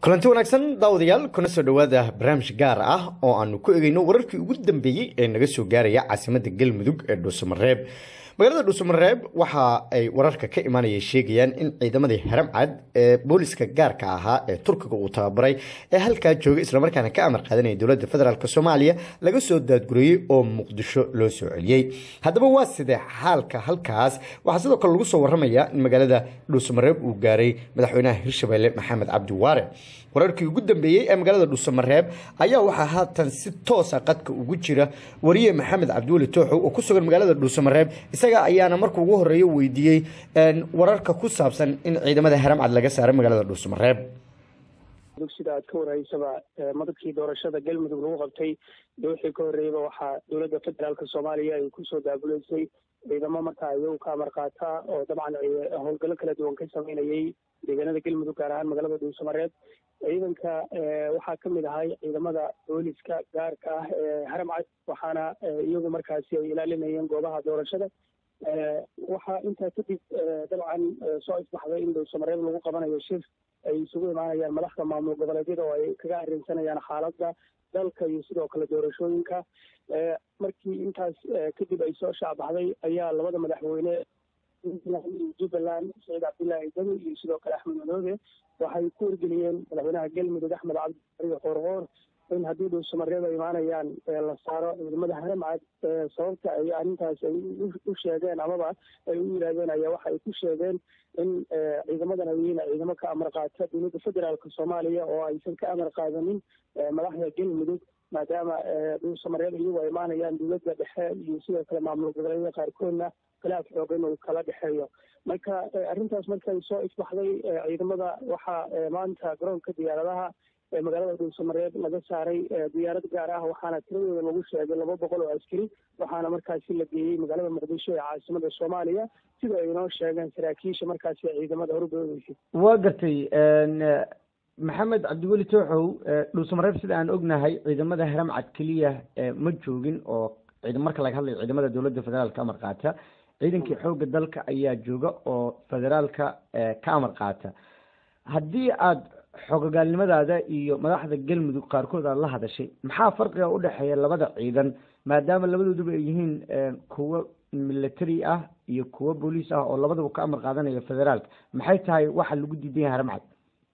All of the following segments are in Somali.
kulanti wanaagsan daawadayaal kuna soo dhowaada barnaamij gaar ah oo aanu ku egeyno wararkii ugu dambeeyey ee naga soo gaaraya caasimada galmudug ee dhuusamareeb magaalada dhuusamareeb waxa ay wararka ka imaanaya sheegayaan in ciidamadii haramcad ee booliska gaarka ahaa ee turkiga uu tababaray ee halkaa jooga islamarkaana ka amar qaadanaya dowladda federaalk soomaaliya laga soo daadguriyey oo muqdisho loo soo celiyey haddaba waa sidee xaalka halkaas waxaa sidoo kale lagu soo waramaya in magaalada dhuusamareeb uu gaaray madaxweynaha hirshabelle maxamed cabdi waare wararkii ugu dambeeyey ee magaalada dhuusamareeb ayaa waxaa haatan si toosa qadka ugu jira wariye maxamed cabdiweli tooxow oo ku sugan magaalada dhuusamareeb isaga ayaana marka ugu horeeya weydiiyey wararka ku saabsan in ciidamada haramcad laga saaray magaalada dhuusamareeb sida aad ka warhaysaba madabkii doorashada galmudug lagu qabtay iyo wixii ka horreeyaba waxaa dowladda federaalka soomaaliya ay kusoo daabuleysay ciidamo markaa iyagu ka amar qaata oo dabcan howlgallo kala duwan ka sameynayay deegaanada galmudug gaar ahaan magaalada dhuusamareeb ciidanka waxaa ka mid ahay ciidamada booliska gaarka ah ee haramcad waxaana iyagu markaasi ay ilaalinayeen goobaha doorashada waxaa intaa kadib dabcan soo isbaxday in dhuusamareeb lagu qabanayo shir ay isugu imaanayaan madaxda maamul goboleedyada oo ay kaga arrinsanayaan xaaladda dalka iyo sidoo kale doorashooyinka markii intaas kadib ay soo shaacbaxday ayaa labada madaxweyne jubbaland saciid cabdullaahi dami iyo sidoo kale axmed madoobe waxay ku wargeliyeen madaxweynaha galmudug axmed cabdibari qoorqoor in haddii dhuusamareeb ay imaanayaan la saaro ciidamada haramcad sababta ay arrintaas ay u sheegeen amaba ay u yidhaahdeen ayaa waxa ay ku sheegeen in ciidamadan ay yihiin ciidamo ka amar qaata dowladda federaalka soomaaliya oo aysan ka amar qaadanin madaxda galmudug maadaama dhuusamareeb iyagu ay imaanayaan dowladda dhexe iyo sidoo kale maamul goboleedyada qaarkoodna khilaaf xoogan uu kala dhexeeyo marka arrintaas markay soo isbaxday ciidamada waxaa maanta garoonka diyaaradaha magaalada dhuusamareeb laga saaray diyaarad gaar ah waxaana tiradooda lagu sheegay laba boqol oo askari waxaana markaasi la geeyey magaalada muqdisho ee caasimada soomaaliya sida ay inoo sheegeen saraakiisha markaasi ciidamada horudoodeysay waa gartay maxamed cabdiweli tooxow dhuusamareeb sida aan ognahay ciidamada haramcad keliya ma joogin oo marka laga hadlayo ciidamada dowladda federaalka amar qaata ciidankii xoogga dalka ayaa jooga oo federaalka ka amar qaata haddii aada xogogaalnimadaada iyo madaxda galmudug qaarkood aada la hadashay maxaa farqiga udhexeeya labada ciidan maadaama labadooduba ay yihiin kuwo military ah iyo kuwo booliis ah oo labadaba ka amar qaadanaya federaalka maxay tahay waxa lagu diidan yahay haramcad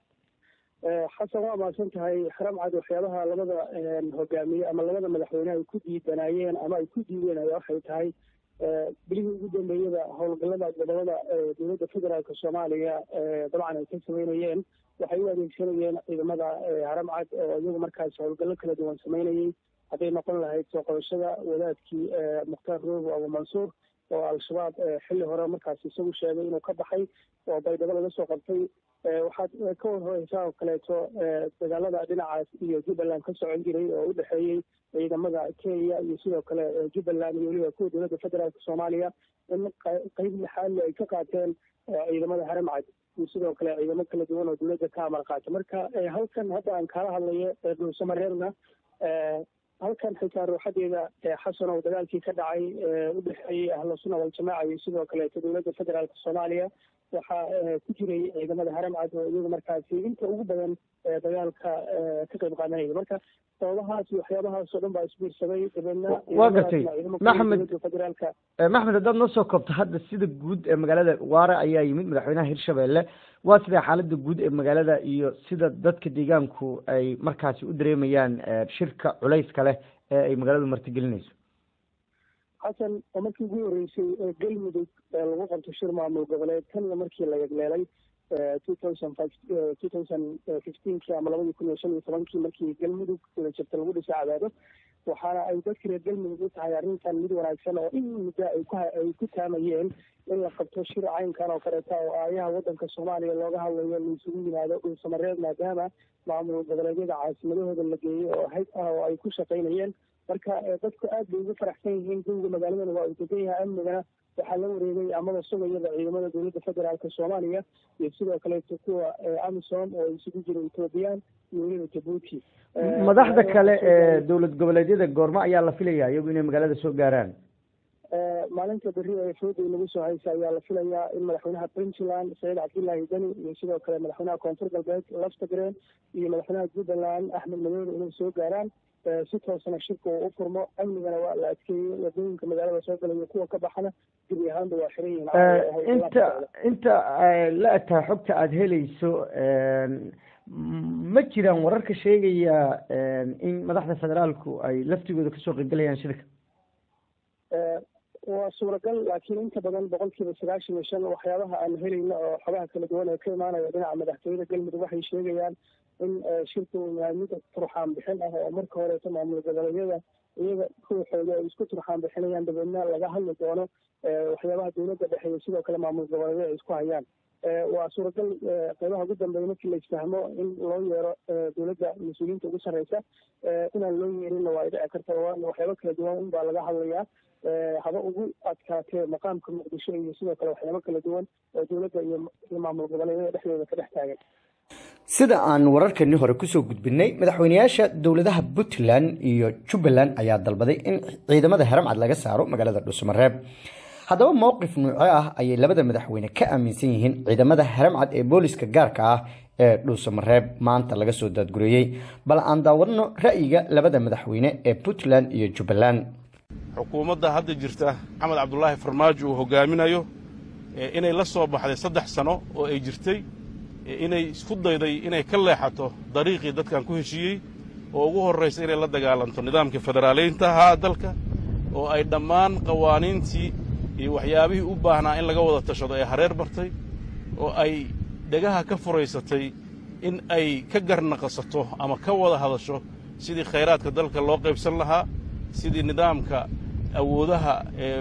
xasan waa mahadsan tahay haramcad waxyaabaha labada hogaamiye ama labada madaxweyne ay ku diidanayeen ama ay ku diideen ayaa waxay tahay bilihii ugu dambeeyada howlgallada gobolada dowladda federaalka soomaaliya dabcan ay ka sameynayeen waxay u adeegsanayeen ciidamada haramcad oo iyagu markaas howlgallo kala duwan sameynayay hadday noqon lahayd soo qabashada wadaadkii mukhtaar roobo abu mansuur oo al-shabaab xilli hore markaas isagu sheegay inuu ka baxay oo baydhabo laga soo qabtay waxaad ka warhoreysaa oo kaleeto dagaalada dhinacaas iyo jubbaland ka socon jiray oo u dhexeeyey ciidamada kenya iyo sidoo kale jubbaland iyo weliba kuwa dowladda federaalka soomaaliya in qeyb lixaadle ay ka qaateen ciidamada haramcad iyo sidoo kale ciidamo kala duwan oo dowladda ka amar qaata marka halkan hadda aan kaala hadlayo dhuusamareebna halkan xitaa ruuxadeeda xasan oo dagaalkii ka dhacay u dhexeeyey ahlu sunna waljamaaca iyo sidoo kaleeto dowladda federaalka soomaaliya waxaa ku jiray ciidamada haramcad oo iyagu markaasi inta ugu badan dagaalka ka qayb qaadanaya marka sababahaas iyo waxyaabahaas oo dhan baa isbiirsaday dabeedna waa gartay maxamed federaalka maxmed haddaad noo soo koobto hadda sida guud ee magaalada waare ayaa yimid madaxweynaha hirshabelle waa sidee xaalada guud ee magaalada iyo sida dadka deegaanku ay markaasi u dareemayaan shirka culayska leh ee ay magaaladu martigelinayso xasan oo markii ugu horreysay galmudug lagu qabto shir maamul goboleed tanna markii la yegleelay two thousand five two thousand fifteenkii ama labadii kun iyo shan iyo tobankii markii galmudug wada jirta lagu dhisay cadaado waxaana ay dadka reer galmudug u tahay arrintan mid wanaagsan oo in muddo ay ku ay ku taamayeen in la qabto shir caynkan oo kaleeta oo aayaha waddanka soomaaliya looga hadlayo la isugu yimaado dhuusamareed maadaama maamul goboleedyada caasimadahooda la geeyey oo hayd ah oo ay ku shaqaynayeen marka dadku aad bay ugu faraxsan yihiin guriga magaaladana waa uu degan yahay amnigana waxaa la wareegay amaba sugayada ciidamada dowladda federaalka soomaaliya iyo sidoo kaleeto kuwa amisom oo isugu jira ethoobiyan iyo weliba jabuuti madaxda kale ee dowlad goboleedyada goormo ayaa la filaya iyagu inay magaalada soo gaaraan maalinta berri ee fooda inagu soo haysa ayaa la filayaa in madaxweynaha puntland saciid cabdullaahi deni iyo sidoo kale madaxweynaha koonfur galbeed laftagreen iyo madaxweynaha jubbaland axmed madoode inay soo gaaraan si toosana shirka uu u furmo amnigana waa la adkeeyey wadooyinka magaalada soo galaya kuwa ka baxana gebi ahaanba waa xiran yihiin inta inta la ataa xogta aada helayso ma jiraan wararka sheegaya in madaxda federaalku ay laftigooda kasoo qeybgalayaan shirka waa suuragal laakiin inta badan boqol kiiba sagaashan iyo shan waxyaabaha aan helayno oo xogaha kala duwan ee ka imaanaya dhinaca madaxtooyada galmudug waxay sheegayaan in shirka uu yahay mid turxaan bixin ah oo marka horeeto maamul goboleedyada iyaga ruuxooda ay isku turxaan bixinayaan dabeedna laga hadli doono waxyaabaha dowladda dhexe iyo sidoo kale maamul goboleedyada ay isku hayaan waa suuragal qeybaha ugu dambeeya markii la isfahmo in loo yeero dowladda mas-uuliyiinta ugu sarreysa inaan loo yeerinna waa dhici karta waxyaabo kala duwan unbaa laga hadlayaa haba ugu adkaatee maqaamka muqdisho iyo sidoo kale waxyaabo kala duwan oo dowladda iyo maamul goboleedyada dhexdooda ka dhex taagan sida aan wararkani hore kusoo gudbinay madaxweyneyaasha dowladaha puntland iyo jubbaland ayaa dalbaday in ciidamada haramcad laga saaro magaalada dhuusamareeb haddaba mowqif nuuco ah ayay labada madaxweyne ka aaminsan yihiin ciidamada haramcad ee booliska gaarka ah ee dhuusamareeb maanta laga soo daadgureeyey bal aan daawadno ra'yiga labada madaxweyne ee puntland iyo jubbaland xukuumadda hadda jirta maxamed cabdulaahi farmaajo uu hogaaminayo inay la soo baxday saddex sano oo ay jirtay inay isku dayday inay ka leexato dariiqii dadkan ku heshiiyey oo ugu horraysa inay la dagaalanto nidaamkii federaalaynta ahaa dalka oo ay dhammaan qawaaniintii iyo waxyaabihii u baahnaa in laga wada tashado ee hareer bartay oo ay dhegaha ka furaysatay in ay ka garnaqasato ama ka wada hadasho sidii khayraadka dalka loo qaybsan lahaa sidii nidaamka awoodaha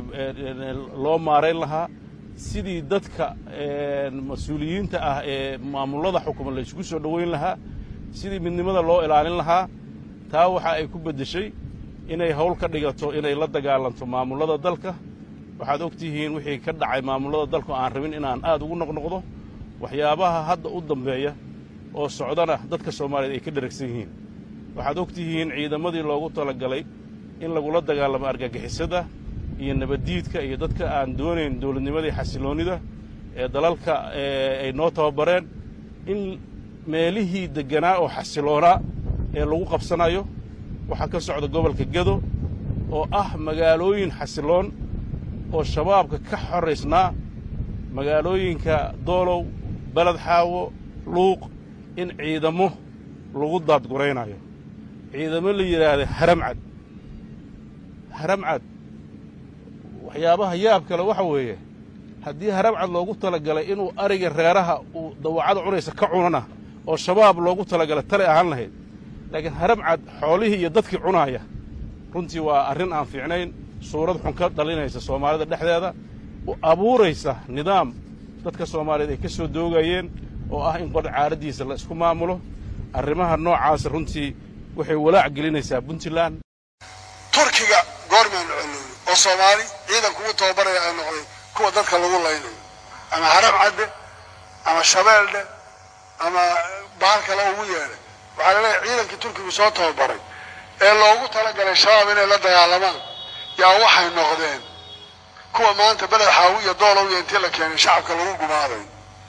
loo maarayn lahaa sidii dadka mas-uuliyiinta ah ee maamullada xukuma la isugu soo dhoweyn lahaa sidii midnimada loo ilaalin lahaa taa waxa ay ku beddeshay inay hawl ka dhigato inay la dagaalanto maamullada dalka waxaad og tihiin wixii ka dhacay maamullada dalku aan rabin inaan aad ugu noqnoqdo waxyaabaha hadda u dambeeya oo socdana dadka soomaaliyeed ay ka dheragsan yihiin waxaad og tihiin ciidamadii loogu talagalay in lagula dagaalamo argagixisada iyo nabaddiidka iyo dadka aan doonayn dowladnimadii xasiloonnida ee dalalka ay noo tababareen in meelihii degganaa oo xasiloonaa ee lagu qabsanayo waxaa ka socda gobolka gedo oo ah magaalooyin xasiloon oo shabaabka ka xoraysnaa magaalooyinka doolow beled xaawo luuq in ciidamo lagu daadguraynayo ciidamo la yidhaahda haramcad haramcad waxyaabaha yaab kale waxa weeye haddii haramcad loogu talagalay inuu ariga reeraha uu dawacada cunaysa ka cunana oo shabaab loogu talagalay tale ahaan lahayd laakiin haramcad xoolihii iyo dadkii cunaaya runtii waa arrin aan fiicnayn suurad xun ka dhalinaysa soomaalida dhexdeeda abuuraysa nidaam dadka soomaaliyeed ay ka soo doogayeen oo ah in qor caaraddiisa la isku maamulo arrimaha noocaasa runtii waxay walaac gelinaysaa puntland turkiga goormaan celooyo oo soomaali ciidan kugu tababaraya ay noqday kuwa dadka lagu laynayo ama haram cadde ama shabeeldhe ama bahal kale ugu yeedhay waxaa la leeyahay ciidankii turkigu soo tababaray ee loogu talagalay shabaab inay la dagaalamaan yaa waxay noqdeen kuwa maanta beled xaawi iyo doolow iyo intii la keenay shacabka lagu gumaaday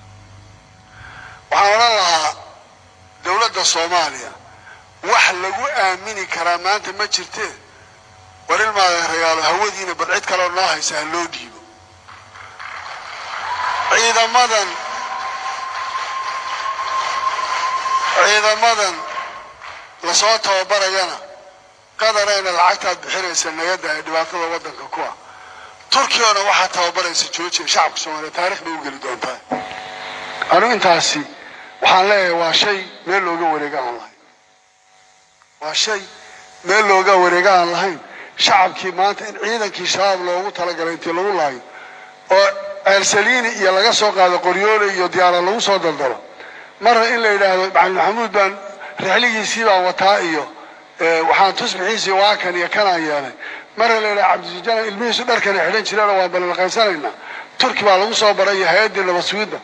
waxaan odhan lahaa dowladda soomaaliya wax lagu aamini karaa maanta ma jirtee war ilmaada ragaalo hawadiina bal cid kaleo noo haysa ha loo dhiibo ciidamadan ciidamadan lasoo tababarayana qadarayna lacagtaad bixinaysa nagada ee dhibaatada waddanka ku ah turkiyana waxaa tababaraysa joojiya shacabka soomaaliya taarikh bay u geli doontaa anigu intaasi waxaan leeyahay waa shay meel looga wareega aan lahayn waa shay meel looga wareega aan lahayn shacabkii maanta in ciidankii shabaab loogu talagalay intii lagu laayo oo ceelsaliini iyo laga soo qaado qoryoole iyo diyaara lagu soo daldalo marna in la yidhaahdo macalin maxamuud baan rixligiisii baan wataa iyo waxaan tusbixiisii waa kan iyo kanaan yeelay marna la yidhaha cabdisujana ilmihiisu dharkana xidhan jireen waan balanaqaysanaynaa turki baa lagu soo baray iyo hay-addii nabad sugidda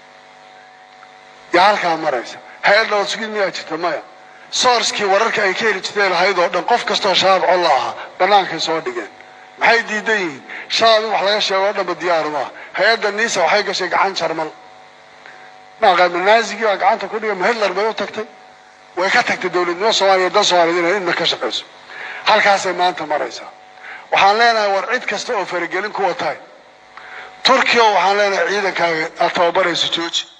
yaa halkaa maraysa hay-ad nabad sugid miyaa jirta maya soorskii wararka ay ka heli jirtay lahayd oo dhan qof kastoo shabaab colla ahaa bannaankay soo dhigeen maxay diidan yihiin shalad in wax laga sheego o dhanba diyaaru maaha hay-adda niisa waxay gashay gacan jarmal maaqaama naazigii baa gacanta ku dhigay ma hitler bay u tagtay way ka tagtay dowladnimo soomaaliya dan soomaaliyeed inay inna ka shaqayso halkaasay maanta maraysaa waxaan leenahay war cid kasta oo faragelin kuwa tahay turkiya waxaan leenahay ciidankaaga aad tababarayso jooji